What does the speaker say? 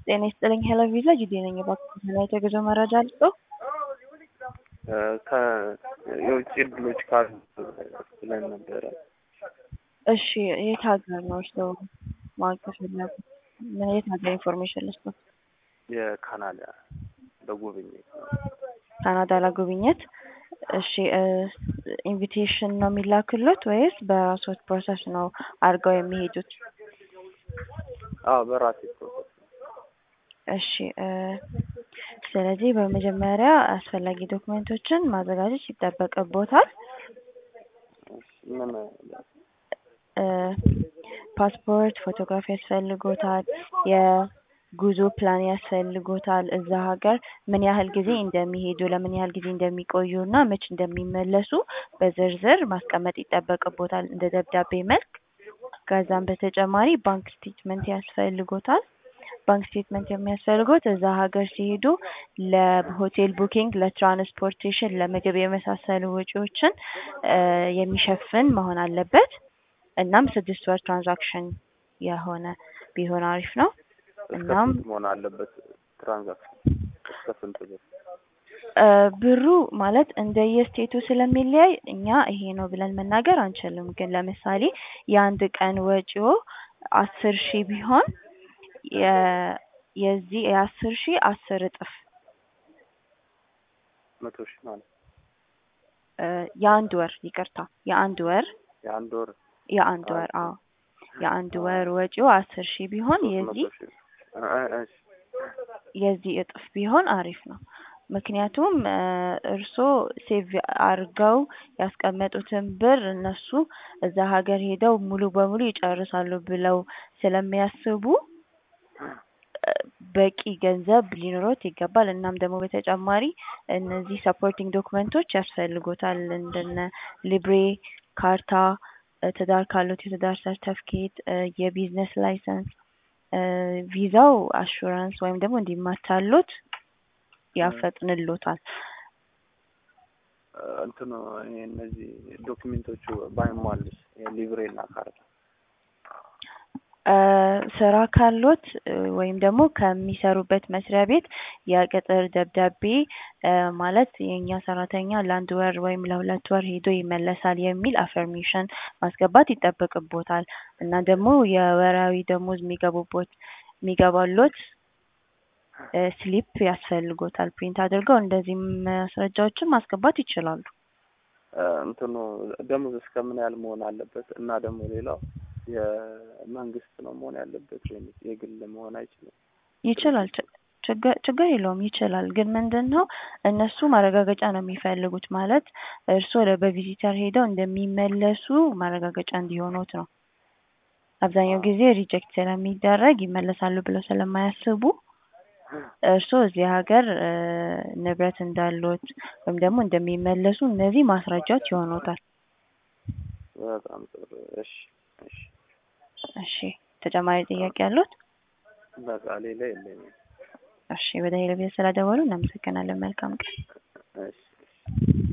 ጤና ይስጥልኝ ሄሎ ቪዛ ጅዴ ነኝ። እባክዎትን የተጉዞ መረጃ ልስጥዎ? የውጭ እድሎች ካሉ ብለን ነበረ። እሺ የት ሀገር ነው እርስዎ ማወቅ የፈለጉት? ምን የት ሀገር ኢንፎርሜሽን ልስጥዎ? የካናዳ ለጉብኝት ነው። ካናዳ ለጉብኝት? እሺ ኢንቪቴሽን ነው የሚላክሎት ወይስ በራስዎት ፕሮሰስ ነው አድርገው የሚሄዱት? አዎ በራሴ ፕሮሰስ ነው። እሺ ስለዚህ በመጀመሪያ አስፈላጊ ዶክመንቶችን ማዘጋጀት ይጠበቅብዎታል። እሺ ምን ፓስፖርት፣ ፎቶግራፊ ያስፈልጎታል፣ የጉዞ ፕላን ያስፈልጎታል፣ እዛ ሀገር ምን ያህል ጊዜ እንደሚሄዱ፣ ለምን ያህል ጊዜ እንደሚቆዩ እና መች እንደሚመለሱ በዝርዝር ማስቀመጥ ይጠበቅብዎታል እንደ ደብዳቤ መልክ። ከዛም በተጨማሪ ባንክ ስቴትመንት ያስፈልጎታል። ባንክ ስቴትመንት የሚያስፈልጎት እዛ ሀገር ሲሄዱ ለሆቴል ቡኪንግ፣ ለትራንስፖርቴሽን፣ ለምግብ የመሳሰሉ ወጪዎችን የሚሸፍን መሆን አለበት። እናም ስድስት ወር ትራንዛክሽን የሆነ ቢሆን አሪፍ ነው። እስከ እናም ስንት መሆን አለበት ትራንዛክሽን? እስከ ስንት ብር? ብሩ ማለት እንደየስቴቱ ስለሚለያይ እኛ ይሄ ነው ብለን መናገር አንችልም። ግን ለምሳሌ የአንድ ቀን ወጪዎ አስር ሺህ ቢሆን የዚህ የአስር ሺህ አስር እጥፍ መቶ ሺህ ማለት የአንድ ወር ይቅርታ፣ የአንድ ወር የአንድ ወር የአንድ ወር አዎ የአንድ ወር ወጪው አስር ሺህ ቢሆን ሶስት የዚህ መቶ ሺህ እ- እ- እሺ የዚህ እጥፍ ቢሆን አሪፍ ነው። ምክንያቱም እርስዎ ሴቭ አድርገው ያስቀመጡትን ብር እነሱ እዛ ሀገር ሄደው ሙሉ በሙሉ ይጨርሳሉ ብለው ስለሚያስቡ በቂ ገንዘብ ሊኖሮት ይገባል። እናም ደግሞ በተጨማሪ እነዚህ ሰፖርቲንግ ዶክመንቶች ያስፈልጎታል እንደነ ሊብሬ ካርታ፣ ትዳር ካሎት የትዳር ሰርተፍኬት፣ የቢዝነስ ላይሰንስ፣ ቪዛው አሹራንስ ወይም ደግሞ እንዲማታሎት ያፈጥንሎታል። እንትኑ ይሄ እነዚህ ዶክሜንቶቹ ባይሟሉስ ሊብሬ እና ካርታ ስራ ካሎት ወይም ደግሞ ከሚሰሩበት መስሪያ ቤት የቅጥር ደብዳቤ ማለት የእኛ ሰራተኛ ለአንድ ወር ወይም ለሁለት ወር ሄዶ ይመለሳል የሚል አፈርሜሽን ማስገባት ይጠበቅቦታል እና ደግሞ የወራዊ ደሞዝ የሚገቡቦት የሚገባሎት ስሊፕ ያስፈልጎታል። ፕሪንት አድርገው እንደዚህ ማስረጃዎችን ማስገባት ይችላሉ። እንትኑ ደሞዝ እስከምን ያህል መሆን አለበት? እና ደግሞ ሌላው የመንግስት ነው መሆን ያለበት ወይም የግል መሆን አይችልም? ይችላል ችግር ችግር የለውም ይችላል። ግን ምንድን ነው እነሱ ማረጋገጫ ነው የሚፈልጉት ማለት እርስዎ በቪዚተር ሄደው እንደሚመለሱ ማረጋገጫ እንዲሆኑት ነው። አብዛኛው ጊዜ ሪጀክት ስለሚደረግ ይመለሳሉ ብለው ስለማያስቡ እርስዎ እዚህ ሀገር ንብረት እንዳሎት ወይም ደግሞ እንደሚመለሱ እነዚህ ማስረጃዎች ይሆኑታል። በጣም ጥሩ። እሺ እሺ እሺ ተጨማሪ ጥያቄ ያሉት? በቃ ሌላ የለኝም። እሺ ወደ ሄለቤት ስለደወሉ እናመሰግናለን። መልካም ቀን። እሺ እሺ